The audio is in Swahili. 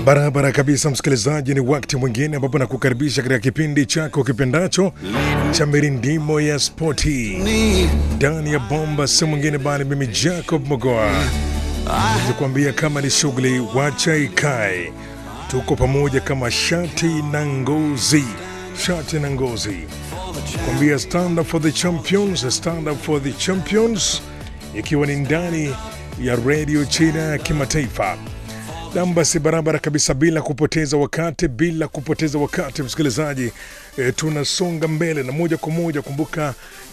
Barabara kabisa, msikilizaji, ni wakati mwingine ambapo nakukaribisha katika kipindi chako kipendacho cha mirindimo ya spoti ndani ya bomba, si mwingine bali mimi Jacob Mogoa nikuambia kama ni shughuli wacha ikae, tuko pamoja kama shati na ngozi, shati na ngozi, kuambia stand up for the champions, stand up for the champions, ikiwa ni ndani ya redio China ya kimataifa nam basi barabara kabisa, bila kupoteza wakati, bila kupoteza wakati msikilizaji, e, tunasonga mbele na moja kwa moja. Kumbuka